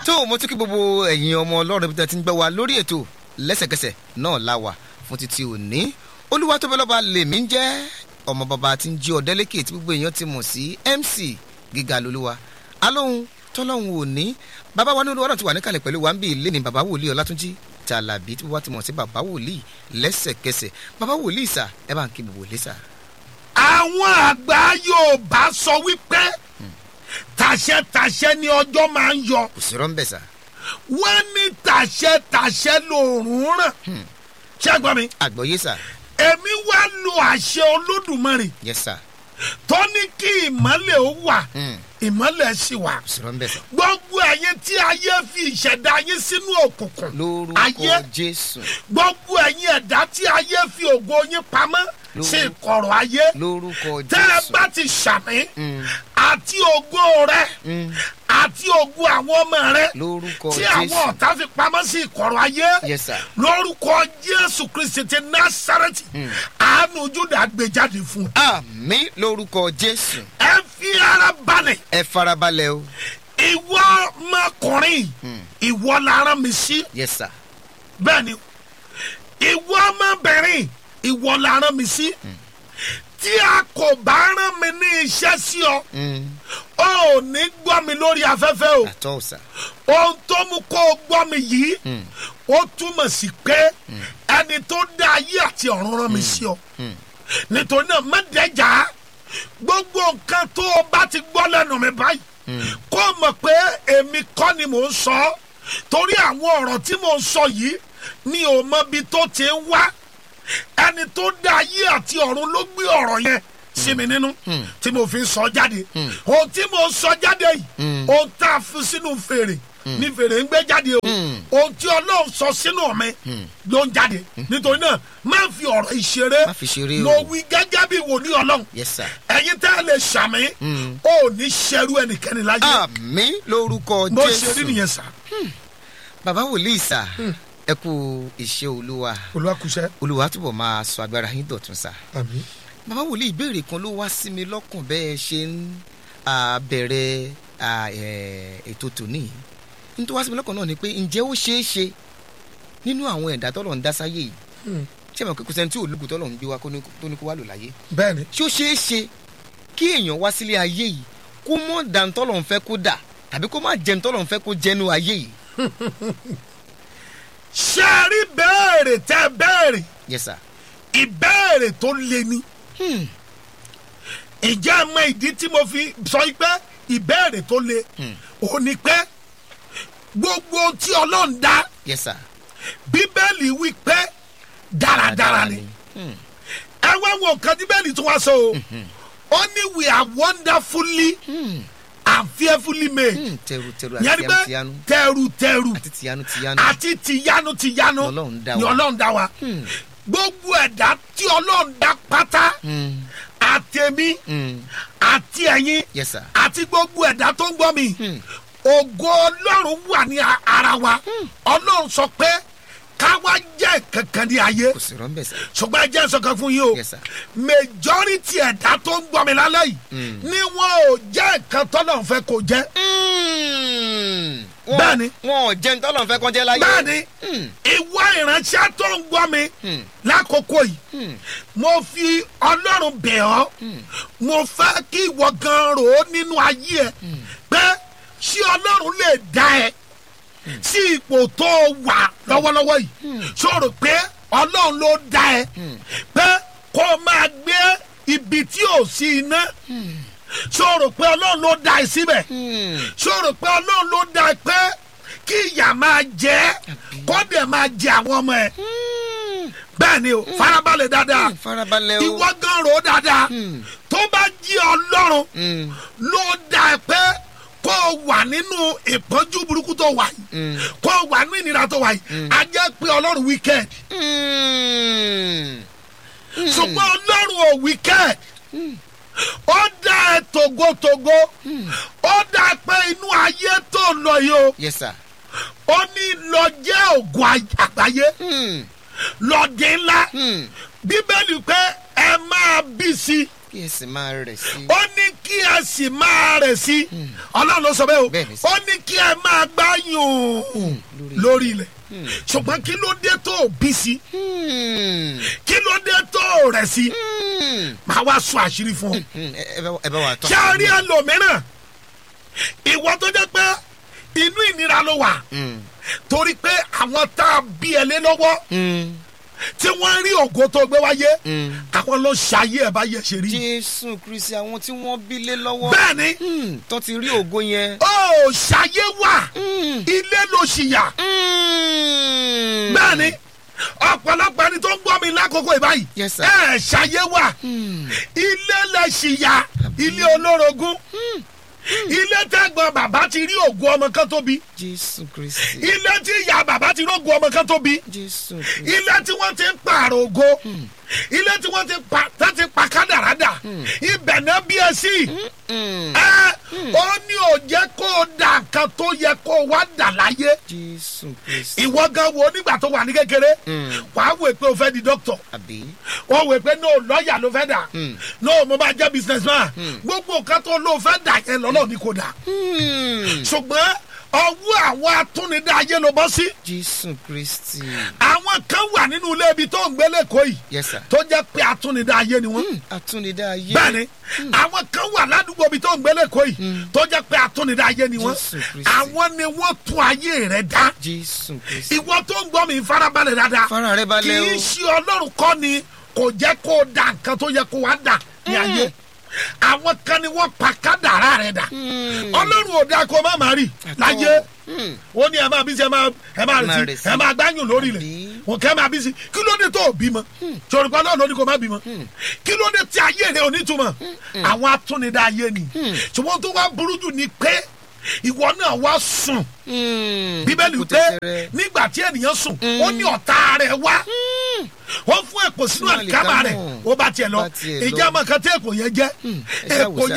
tó mo tún kí gbogbo ẹ̀yin ọmọ ọlọ́run bí tẹ́ ti ń gbọ́ wa lórí ètò lẹ́sẹ̀kẹsẹ̀ náà la wà fún títí òní olúwa tó bẹ́ lọ́ba lèmi ń jẹ́ ọmọ bàbá tí ń jí ọ̀dẹ́lẹ́kẹ̀ tí gbogbo èèyàn ti mọ̀ sí mc gíga lolúwa alóhun tọ́lọ́hun òní bàbá wa ní olúwa náà ti wà níkàlẹ̀ pẹ̀lú wa ń bí ilé ní bàbá wòlíì ọlátúnjí tàlàbí tí wọ́n ti mọ̀ sí bàbá wòlíì lẹ́sẹ̀kẹsẹ̀ bàbá wòlíì sà ẹ bá ń kí gbogbo wòlíì sà. àwọn àgbà yorùbá sọ wípé tàṣẹ-tàṣẹ ni ọjọ́ máa ń yọ kò sí rọ́ńbẹ̀ sà wọ́n ní tàṣẹ-tàṣẹ lòórùn ràn ṣé ẹ gbọ́ mi àgbọ̀yé sà èmi wá lo àṣẹ olódùmarè yes sà tó ní kí ìmọ̀lẹ̀ ó wà Hmm. ìmọ̀lẹ̀ sì wà kò sí rọ́ńbẹ̀ sà gbogbo ẹ̀yin tí ayé fi ìṣẹ̀dá yín sínú òkùnkùn lórúkọ ayé jésù gbogbo ẹ̀yin ẹ̀dá tí ayé fi ògo yín pamọ́ Lórúkọ- sí ìkọ̀rọ̀ ayé lórúkọ tẹ́ ẹ jésù bá ti ṣàmì Mm. àti ògo rẹ Mm. àti ògo àwọn ọmọ rẹ lórúkọ tí àwọn jésù ọ̀tá fi pamọ́ sí ìkọ̀rọ̀ ayé yes sir lórúkọ jésù kristi ti násàrẹ́tì àánú júdà gbé jáde fún un. àmì lórúkọ jésù ẹ fi ara balẹ̀ ẹ farabalẹ̀ o ìwọ ọmọkùnrin ìwọ la rán mi sí yes sir bẹ́ẹ̀ ni ìwọ ọmọbìnrin ìwọ la rán mi sí tí a kò bá rán mi ní iṣẹ́ sí ọ Mm. ó ò ní gbọ́ mi lórí afẹ́fẹ́ o àtọ́ sà ohun tó mú kó o gbọ́ mi yìí ó túmọ̀ sí pé ẹni tó dá ayé àti ọ̀run rán mi sí ọ nítorí náà má dẹ́jà gbogbo nǹkan tó o bá ti gbọ́ lẹ́nu mi báyìí kó o mọ̀ pé èmi kọ́ ni mò ń sọ ọ́ torí àwọn ọ̀rọ̀ tí mò ń sọ yìí ni ò mọ ibi tó ti ń wá ẹni tó dá ayé àti ọ̀run ló gbé ọ̀rọ̀ yẹn sí mi nínú tí mo fi ń sọ jáde ohun tí mo ń sọ jáde yìí ohun tá a fi sínú fèrè ní fèrè ń gbé jáde o ohun tí ọlọ́run sọ sínú mi ló ń jáde nítorí náà má fi ọ̀rọ̀ ìṣeré má fi ṣeré mo o wí gẹ́gẹ́ bí wòlíì ọlọ́run yes sir ẹ̀yin tẹ́ ẹ lè ṣàmì ó ní ṣerú ẹnikẹ́ni láyé àmì lórúkọ bó ṣe rí jésù nìyẹn sá bàbá wòlíì sà ẹ kú iṣẹ́ olúwa olùwàkùsẹ́ olúwa túbọ̀ máa sọ agbára yín dọ̀tun sà àmì bàbá wòlíì ìbéèrè kan ló wá sí mi lọ́kàn bẹ́ẹ̀ ṣe ń ah, bẹ̀rẹ̀ ah, eh, ètò tòní nítorí wá sí mi lọ́kàn náà ni pé ǹjẹ́ ó ṣeé ṣe nínú àwọn ẹ̀dá tọ́lọ̀ ń dá sáyé yìí ṣé mo kíkù sẹ́ni tí olùkù tọ́lọ̀ ń gbé wa kó ní- tó ní kó wá lò láyé bẹ́ẹ̀ ni ṣé ó ṣeé ṣe kí èèyàn wá sílé ayé yìí kó mọ̀ dàn tọ́lọ̀ ń fẹ́ kó dà tàbí kó má jẹun tọ́lọ̀ ń fẹ́ kó jẹnu ayé yìí ṣé ẹ rí béèrè tẹ́ béèrè yes sir ìbéèrè tó le ni Hmm. ìjẹ́ ẹ mọ ìdí tí mo fi sọ yìí pé ìbéèrè tó le ò ní pé gbogbo ohun tí ọlọ́run dá yes sir bíbélì wí pé dáradára ni Hmm. ẹ wá wo nǹkan tí bẹ́ẹ̀ni tún wá sọ o ó ní we are wonderfully Hmm. and fearfully made Hmm. tẹrù tẹrù àti yẹn ni tiyanu pé tiyanu tẹrù tẹrù àti tiyanu tiyanu àti tìyanu tìyanu Ni Ọlọ́run dá ni wa. ọlọ́run dá wa Hmm. gbogbo ẹ̀dá tí ọlọ́run dá pátá Hmm. àtẹ̀mí Hmm. àti ẹ̀yin yes sir àti gbogbo ẹ̀dá tó ń gbọ́ mi Hmm. ògo ọlọ́run wà ní a- ara wa ọlọ́run sọ pé káwa jẹ́ kankan ní ayé kò sí rọ́ńbẹ̀ sir ṣùgbọ́n ẹ jẹ́ sọ̀kan fún yín o yes sir majority ẹ̀dá tó ń gbọ́ mi lálẹ́ yìí Mm. ni wọn ò jẹ́ nǹkan tọ́lọ̀ ń fẹ́ kó jẹ́ Hmm. Wọn- Bẹ́ẹ̀ni. wọn ò jẹun tọ́lọ̀ ń fẹ́ kọjá láyé bẹ́ẹ̀ni Hmm. ìwọ ìránṣẹ́ tó ń gbọ́ mi Hmm. lákòókò yìí Hmm. mo fi ọlọ́run bẹ̀ ọ́ mo fẹ́ kí ìwọ gan rò ó nínú ayé ẹ pé ṣé ọlọ́run lè dá ẹ sí ipò tó wà lọ́wọ́lọ́wọ́ yìí ṣó rò pé ọlọ́run ló dá ẹ pé kó o máa gbé ibi tí ò sí iná ṣó rò pé ọlọ́run ló dá ẹ síbẹ̀ Hmm. ṣó rò pé ọlọ́run ló dá ẹ pé kí ìyà máa jẹ ẹ́ kó dẹ̀ máa jẹ àwọn ọmọ ẹ Hmm. bẹ́ẹ̀ ni o farabalẹ̀ dáadáa Hmm. farabalẹ̀ o ìwọ gan ro dáadáa Hmm. tó bá jí ọlọ́run Hmm. ló dá ẹ pé kó o wà nínú ìpọ́njú burúkú tó wà yìí Hmm. kó o wà nínú ìnira tó wà yìí a jẹ́ pé ọlọ́run wicked Hmm. ṣùgbọ́n ọlọ́run ò wicked ó dá ẹ togotogo ó dá ẹ pé inú ayé tó lọ yìí o yes sir ó ní lọ jẹ́ ògùn àgbáyé Hmm. lọ dín ńlá Hmm. bíbélì pé ẹ máa bí sí kí ẹ sì máa rẹ̀ sí. ó ní kí ẹ sì máa rẹ̀ sí ọlọ́run ló sọ bẹ́ẹ̀ o Bẹ́ẹ̀ ni sir. ó ní kí ẹ máa gbáyùn lórí- lórí ilẹ̀ ṣùgbọ́n kí ló dé tó o bí sí Hmm, kí ló dé tó o rẹ̀ sí hmm, máa wá sọ àṣírí fún ọ. hmm, ẹ ẹ bá- ẹ bá wa tán. ṣé a rí ẹlòmíràn ìwọ tó jẹ́ pé inú ìnira ló wà Hmm, torí pé àwọn tá a bí ẹ lé lọ́wọ́ hmm, tí wọ́n rí ògo tó gbé wáyé hmm. àwọn ló ṣayé ẹ̀ bá yẹ ṣe rí. jésù kristi àwọn tí wọ́n bí lé lọ́wọ́. bẹ́ẹ̀ ni Hmm, tó ti rí ògo yẹn. ó ṣayé wà Hmm, ilé ló ṣìyà hmm. bẹ́ẹ̀ ni ọ̀pọ̀lọpọ̀ ẹni tó ń gbọ́ mi lákòókò ìbáyìí Yes, sir. ẹ̀ ṣayé wà Hmm, ilé lè ṣìyà ilé olórogún ilé tẹ́gbọ́n bàbá ti rí ògo ọmọ kan tóbi jésù kristi. ilé tí ìyá bàbá ti rógo ọmọ kan tóbi jésù kristi. ilé tí wọ́n ti ń pààrọ̀ ògo ilé tí wọ́n ti pa tá ti pa kádàrádà ibẹ̀ náà bí ẹ sí Hmm, ẹ ó ní ò jẹ́ kó o dà nǹkan tó yẹ kó o wá dà láyé jésù kristi. ìwọ gan wo nígbà tó wà ní kékeré Mm. wàá wò pé o fẹ́ di dókítà àbí. wọ́n wò pé no lọ́ọ̀yà ló fẹ́ dà Mm. no mo bá jẹ́ business man gbogbo nǹkan tó ló fẹ́ dà yẹn lọ́lọ́ ni kò dà Hmm, ṣùgbọ́n ọwọ́ àwọn atúnidá ayé ló bọ́ sí jésù kristi. àwọn kan wà nínú ilé ibi tó ń gbé lẹ́kọ̀ọ́ yìí yes sir. tó jẹ́ pé atúnidá ayé ni wọ́n Hmm, àtúnidá ayé. bẹ́ẹ̀ni àwọn kan wà ládùúgbò ibi tó ń gbé lẹ́kọ̀ọ́ yìí tó jẹ́ pé atúnidá ayé ni wọ́n Jésù Kristi. àwọn ni wọ́n tún ayé rẹ̀ dá jésù kristi. ìwọ tó ń gbọ́ mi farabalẹ̀ dáadáa fara rẹ kì balẹ̀ í o. ṣe ọlọ́run kọ́ ni kò jẹ́ kó o da nǹkan tó yẹ kó wá dà ní ayé àwọn kan ni wọ́n pa kádàrá rẹ̀ dà Hmm, ọlọ́run ò dáa kó o má má rì láyé Hmm, ó ní ẹ máa bí sí ẹ máa ẹ máa Máa rì rì sí sí. ẹ máa gbáyùn lórí Àbí? rẹ̀ òkè máa bí sí kí ló dé tó o bímọ sọ̀rọ̀pá náà ló ní kó o má bímọ kí ló dé tí ayé rẹ̀ ò ní túmọ̀ àwọn atúnidá ayé ni ṣùgbọ́n tó wá burú jù ni pé ìwọ náà wá sùn hmm, bíbélì kò pé tẹ̀tẹ̀rẹ̀. nígbà tí ènìyàn sùn ó ní ọ̀tá rẹ̀ wá ó fún èpò sínú Sínú àlìkámà rẹ̀ àlìkámà. ó bá tiẹ̀ lọ Bá tiẹ̀ lọ. ìjà àmọ́ kan tí èpò yẹn jẹ́ ẹ ṣáà wò èpò sá.